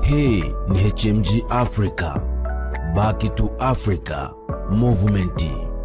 Hii ni HMG Africa, Back to Africa Movement.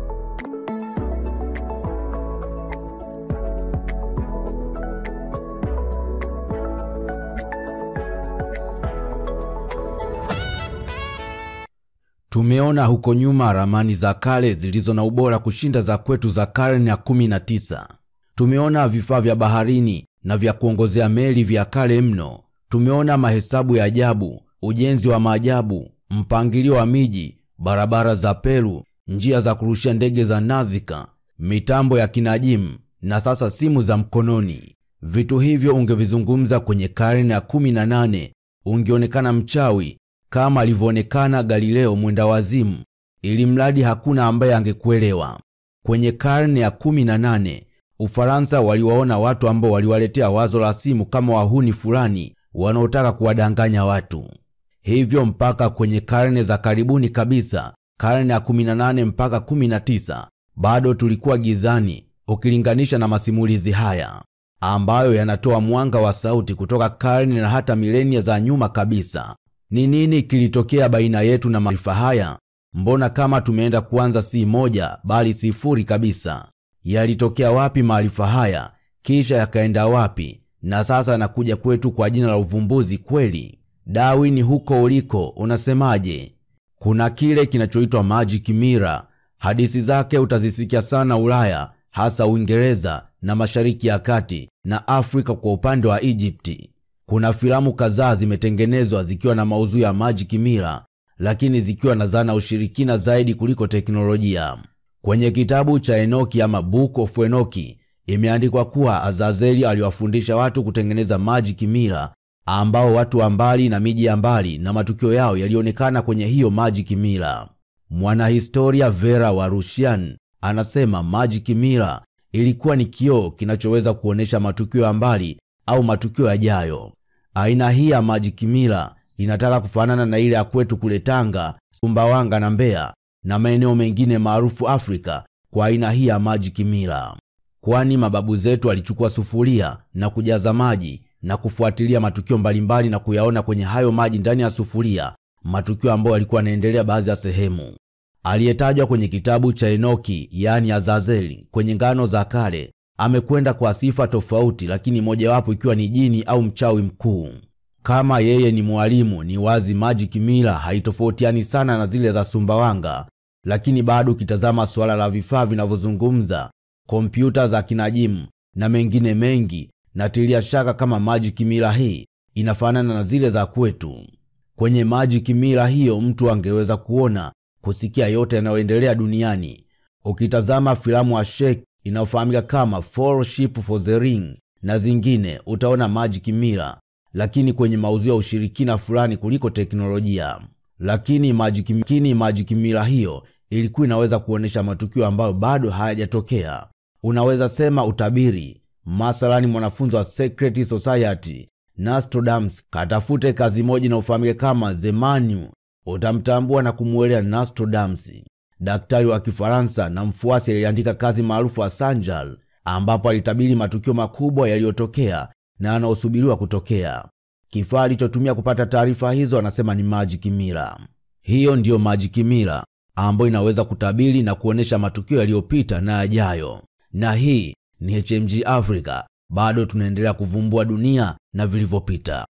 Tumeona huko nyuma ramani za kale zilizo na ubora kushinda za kwetu za karne ya 19. Tumeona vifaa vya baharini na vya kuongozea meli vya kale mno. Tumeona mahesabu ya ajabu, ujenzi wa maajabu, mpangilio wa miji, barabara za Peru, njia za kurushia ndege za Nazca, mitambo ya kinajimu na sasa simu za mkononi. Vitu hivyo ungevizungumza kwenye karne ya 18 ungeonekana mchawi kama alivyoonekana Galileo mwenda wazimu, ili mradi hakuna ambaye angekuelewa. Kwenye karne ya 18 Ufaransa waliwaona watu ambao waliwaletea wazo la simu kama wahuni fulani wanaotaka kuwadanganya watu. Hivyo mpaka kwenye karne za karibuni kabisa, karne ya 18 mpaka 19, bado tulikuwa gizani ukilinganisha na masimulizi haya ambayo yanatoa mwanga wa sauti kutoka karne na hata milenia za nyuma kabisa. Ni nini kilitokea baina yetu na maarifa haya? Mbona kama tumeenda kuanza si moja bali sifuri kabisa? Yalitokea wapi maarifa haya, kisha yakaenda wapi, na sasa yanakuja kwetu kwa jina la uvumbuzi kweli? Darwin, huko uliko unasemaje? Kuna kile kinachoitwa magic mirror. Hadithi zake utazisikia sana Ulaya, hasa Uingereza na Mashariki ya Kati na Afrika kwa upande wa Egypti. Kuna filamu kadhaa zimetengenezwa zikiwa na maudhui ya magic mirror, lakini zikiwa na zana ushirikina zaidi kuliko teknolojia. Kwenye kitabu cha Enoki ama Book of Enoki imeandikwa kuwa Azazeli aliwafundisha watu kutengeneza magic mirror, ambao watu wa mbali na miji ya mbali na matukio yao yalionekana kwenye hiyo magic mirror. Mwanahistoria Vera wa Rushian anasema magic mirror ilikuwa ni kioo kinachoweza kuonesha matukio ya mbali au matukio yajayo. Aina hii ya magic mirror inataka kufanana na ile ya kwetu kule Tanga, Sumbawanga na Mbeya na maeneo mengine maarufu Afrika kwa aina hii ya magic mirror, kwani mababu zetu walichukua sufuria na kujaza maji na kufuatilia matukio mbalimbali na kuyaona kwenye hayo maji ndani ya sufuria, matukio ambayo yalikuwa yanaendelea baadhi ya sehemu. Aliyetajwa kwenye kitabu cha Enoki, yaani Azazeli, kwenye ngano za kale amekwenda kwa sifa tofauti, lakini mojawapo ikiwa ni jini au mchawi mkuu. Kama yeye ni mwalimu, ni wazi magic mirror haitofautiani sana na zile za Sumbawanga, lakini bado ukitazama suala la vifaa vinavyozungumza, kompyuta za kinajimu na mengine mengi, natilia shaka kama magic mirror hii inafanana na zile za kwetu. Kwenye magic mirror hiyo mtu angeweza kuona, kusikia yote yanayoendelea duniani. Ukitazama filamu ya Sheikh inayofahamika kama Fellowship for the Ring na zingine, utaona magic mirror lakini kwenye maudhui ya ushirikina fulani kuliko teknolojia. Lakini magic, lakini magic mirror hiyo ilikuwa inaweza kuonesha matukio ambayo bado hayajatokea. Unaweza sema utabiri. Mathalani, mwanafunzi wa Secret Society Nostradamus katafute kazi moja inayofahamika kama The Menu, utamtambua na kumuelewa Nostradamus. Daktari wa Kifaransa na mfuasi aliandika kazi maarufu ya Sanjal, ambapo alitabiri matukio makubwa yaliyotokea na yanaosubiriwa kutokea. Kifaa alichotumia kupata taarifa hizo anasema ni magic mirror. Hiyo ndiyo magic mirror ambayo inaweza kutabiri na kuonesha matukio yaliyopita na yajayo. Na hii ni HMG Africa, bado tunaendelea kuvumbua dunia na vilivyopita.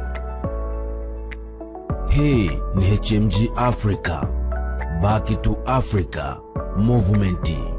Hii ni HMG Africa, Back to Africa Movement.